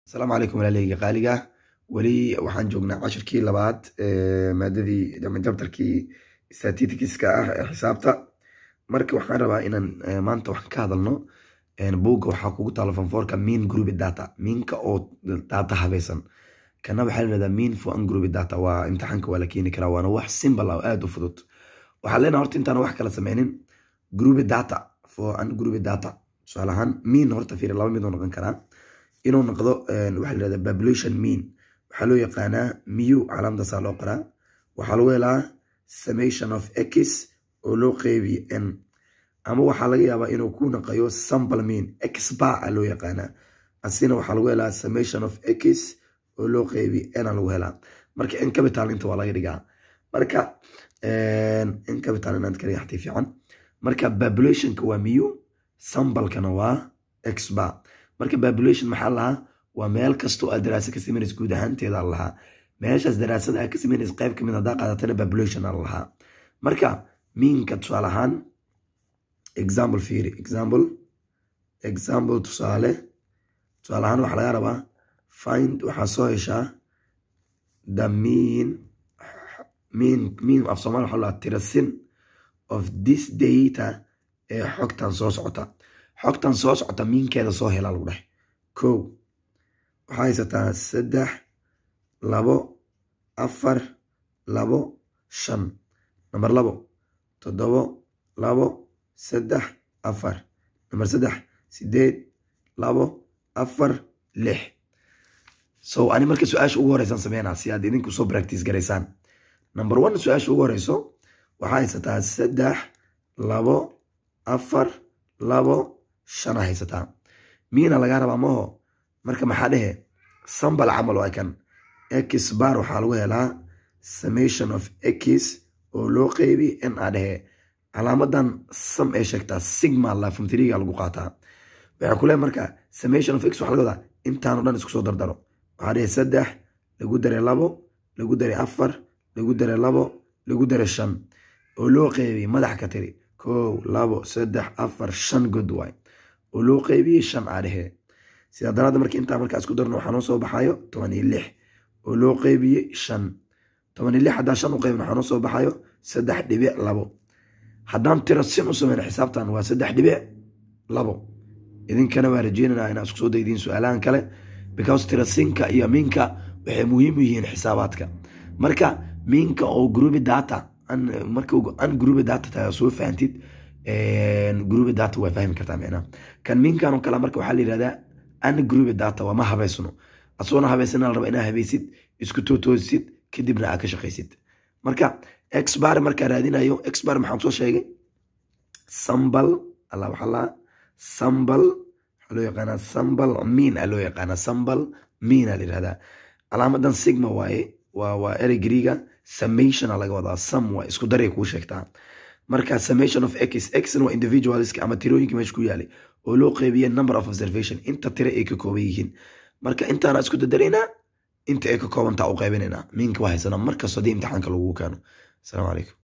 asalaamu calaykum walaaleyga qaaliga weli waxaan joognaa cashirkii labaad maadadii jabtarkii statistikiska ah ee xisaabta marka waxaan rabaa inaan maanta waxaan ka hadalno buugga waxaa kugu taalo fanfoorka mean group data miinka oo data habaysan kana waxaa la yidhahdaa mean for ungroup data waa imtixaanka waa la keeni karaa waana wax simple ah oo aada u fudud waxaan leenahay horta intaan wax kala sameynin group data for ungroup data tusaale ahaan mean horta fiiri laba mid oo noqon karaa inuu noqdo waxaa la yidhahdaa population mean waxaa loo yaqaanaa mu calaamadaasaa loo qoraa waxaa lagu helaa summation of x oo loo qeybiyo n ama waxaa laga yaabaa inuu ku naqayo sample mean x bar a loo yaqaanaa asina waxaa lagu helaa summation of x oo loo qeybiyo n a lagu helaa marka n capital inta waa laga dhigaa marka n capital inaad ka dhigaxtay fiican marka populationka waa mu sambalkana waa x bar marka population maxaa lahaa waa meel kastoo aad daraasa ka sameynaysa guud ahaanteeda lahaa meeshaas daraasada aad ka sameynaysa qayb kamid haddaa qaadatana population a lahaa marka miinka tusaale ahaan example fiiri example example tusaale tusaale ahaan waxaa laga rabaa find waxaa soo heshaa the mean mean mean af soomaali waxaa lahaa tirasin of this data ee xogtan soo socota xogtan soo socota miinkeeda soo helaa lagu dhahay ko waxaa haysataa saddex labo afar labo shan namber labo toddobo labo saddex afar namber saddex sideed labo afar lix so ani marka su-aasha ugu horeysaan sameynaa si aad idinku soo practice garaysaan number one su-aasha ugu horeyso waxaa haysataa saddex labo afar labo shana haysataa miina lagaa rabaa maho marka maxaa dhehe sambal camal waa kan x bar waxaa lagu helaa summation of x oo loo qeybi n a dhehe calaamadan sam ee sheegtaa sigma lafumtriga lagu qaataa waxaa kule marka summation of x waxaa laga wadaa intaano dhan isku soo dardaro waxaa dhehe saddex lagu daray labo lagu daray afar lagu daray labo lagu daray shan oo loo qeybi madax ka tiri kow labo saddex afar shan god waay oo loo qeybiyey shan aa dhehe sidaa daraadda marka intaa markaa isku darno waxaa noo soo baxayo toban iyo lix oo loo qeybiyey shan toban iyo lix haddaan shan u qeybin waxaa noo soo baxayo saddex dhibic labo haddaan tiro sin u sameyno xisaabtan waa saddex dhibic labo idinkana waa rajeynanaa inaa isku soo daydiin su-aalahan kale because tirasinka iyo miinka waxay muhiim u yihiin xisaabaadka marka miinka oo grubi data marka an grubi data tahay soo fahantid grubi data waa fahmi kartaa micnaha kan miinkan oo kale marka waxaa la yihahdaa an grubi data waa ma habaysno asoona habaysana la raba inaa habaysid isku tootoosid kadibna aa ka shaqaysid marka exbar markaa raadinayo exbar maxaan soo sheegay sambal alla waxaa laa sambal waxaa loo yaqaanaa sambal miin a loo yaqaanaa sambal miin a la yihahdaa calaamadan sigma waaye waa waa erey griiga summation a laga wadaa sam waa isku daray kuu sheegtaa marka summation of x xna waa individualska ama tirooyinka meesha ku yaalay oo loo qeybiye number of observation inta tiro ay ka kooban yihiin marka intaana isku dadaraynaa inta ay ka koobantaa u qaybinaynaa miinka waa haysanaa markastoo haddii imtixaanka lagu keeno asalaamu calaykum